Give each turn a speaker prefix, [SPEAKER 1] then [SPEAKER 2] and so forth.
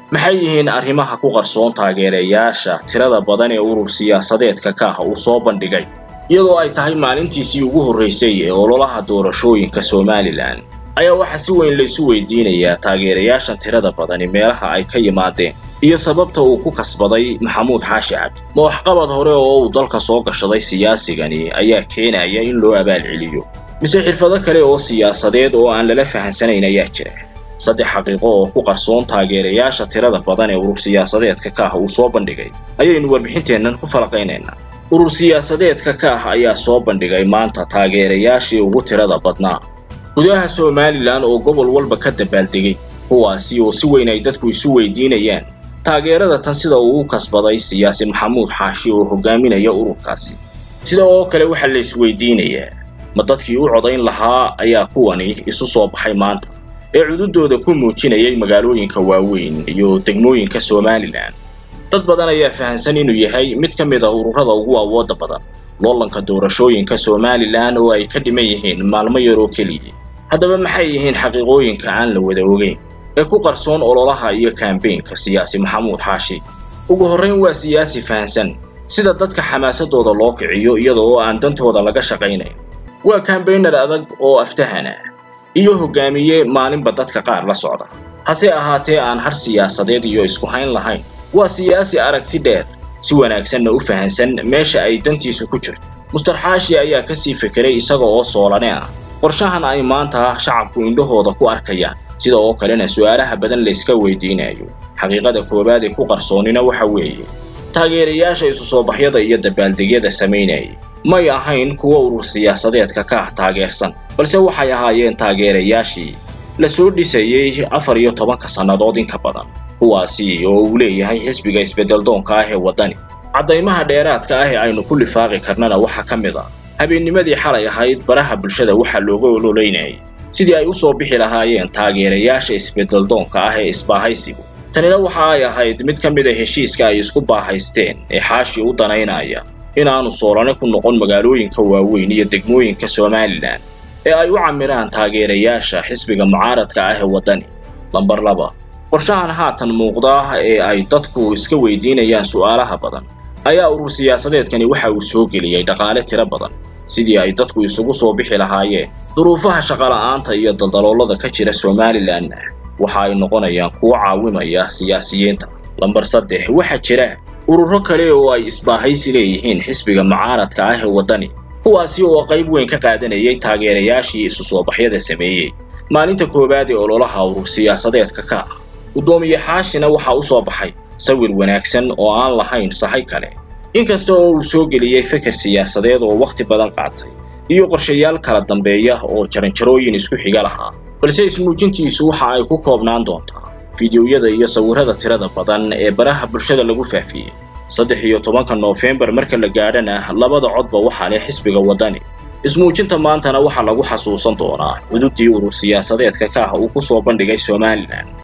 [SPEAKER 1] maxay yihiin arrimaha ku qarsoon taageerayaasha tirada badan ee urur siyaasadeedka ka ah uu soo bandhigay iyadoo ay tahay maalintiisii ugu horraysay ee ololaha doorashooyinka somalilan ayaa waxaa si weyn laysu weydiinayaa taageerayaashan tirada badani meelaha ay ka yimaadeen iyo sababta uu ku kasbaday maxamuud xaashi cabdi ma waxqabad hore oo uu dalka soo gashaday siyaasigani ayaa keenaya in loo abaalceliyo mise xirfado kale oo siyaasadeed oo aan lala fahansanayn ayaa jira saddex xaqiiqo oo ku qarsoon taageerayaasha tirada badan ee urur siyaasadeedka ka ah uu soo bandhigay ayaynu warbixinteennan ku falaqaynaynaa urur siyaasadeedka ka ah ayaa soo bandhigay maanta taageerayaashii ugu tirada badnaa gudaha somalilan oo gobol walba ka dabaaldegay kuwaasi oo si weyn ay dadku isu weydiinayaan taageerada tan sida uu u kasbaday siyaasi maxamuud xaashi oo hogaaminaya ururkaasi sida oo kale waxaa la isweydiinayaa ma dadkii u codayn lahaa ayaa kuwani isu soo baxay maanta ee cududooda ku muujinayay magaalooyinka waaweyn iyo degmooyinka somalilan dad badan ayaa fahansan inuu yahay mid ka mid ah ururada ugu awoodda badan loolanka doorashooyinka somalilan oo ay ka dhiman yihiin maalmo yaroo keliya haddaba maxay yihiin xaqiiqooyinka aan la wada ogeyn ee ku qarsoon ololaha iyo kambeynka siyaasi maxamuud xaashi ugu horrayn waa siyaasi fahansan sida dadka xamaasadooda loo kiciyo iyada oo aan dantooda laga shaqaynayn waa kambeynar adag oo aftahan ah iyo hogaamiye maalinba dadka qaar la socda hase ahaatee aan har siyaasadeed iyo isku hayn lahayn waa siyaasi aragti dheer si wanaagsanna u fahansan meesha ay dantiisu ku jirto muster xaashi ayaa kasii fekeray isaga oo soolane ah qorshahan ay maanta shacabku indhahooda ku arkayaan sida oo kalena su'aalaha badan layska weydiinayo xaqiiqada koowaad ee ku qarsoonina waxa weeye taageerayaasha isu soo baxyada iyo dabaaldegyada samaynayay may ahayn kuwa urur siyaasadeedka ka ah taageersan balse waxay ahaayeen taageerayaashii la soo dhisayey afar iyo tobanka sannadood in ka badan kuwaasi oo uu leeyahay xisbiga isbeddeldoonka ah ee waddani caddaymaha dheeraadka ah ee aynu ku lifaaqi karnana waxaa ka mid ah habeennimadii xalay ahayd baraha bulshada waxaa looga ololeynayay sidii ay u soo bixi lahaayeen taageerayaasha isbeddeldoonka ah ee isbaahaysigu tanina waxa ay ahayd mid ka mid a heshiiska ay isku baahaysteen ee xaashi u danaynaya inaanu soolane ku noqon magaalooyinka waaweyn iyo degmooyinka somalilan ee ay u camiraan taageerayaasha xisbiga mucaaradka ah ee waddani lambar laba qorshahan haatan muuqda ee ay dadku iska weydiinayaan su'aalaha badan ayaa urur siyaasadeedkani waxa uu soo geliyey dhaqaale tiro badan sidii ay dadku isugu soo bixi lahaayeen duruufaha shaqola'aanta iyo daldaloolada ka jira somalilanna waxa ay noqonayaan kuwo caawimaya siyaasiyiinta lambar saddex waxaa jira ururo kale oo ay isbaahaysi leeyihiin xisbiga mucaaradka ah ee waddani kuwaasi oo qayb weyn ka qaadanayay taageerayaashii isu soo baxyada sameeyey maalinta koowaad ee ololaha urur siyaasadeedka ka ah guddoomiye xaashina waxaa u soo baxay sawir wanaagsan oo aan lahayn sahay kale inkasta oo uu soo geliyey feker siyaasadeed oo wakhti badan qaatay iyo qorshayaal kala dambeeya oo jaranjarooyin isku xiga lahaa balse ismuujintiisu waxa ay ku koobnaan doontaa fideoyada iyo sawirrada tirada badan ee baraha bulshada lagu faafiyey saddex iyo tobanka noofembar marka la gaadhana labada codba waxaa leh xisbiga waddani ismuujinta maantana waxaa lagu xasuusan doonaa cududii urur siyaasadeedka ka ah uu ku soo bandhigay somalilan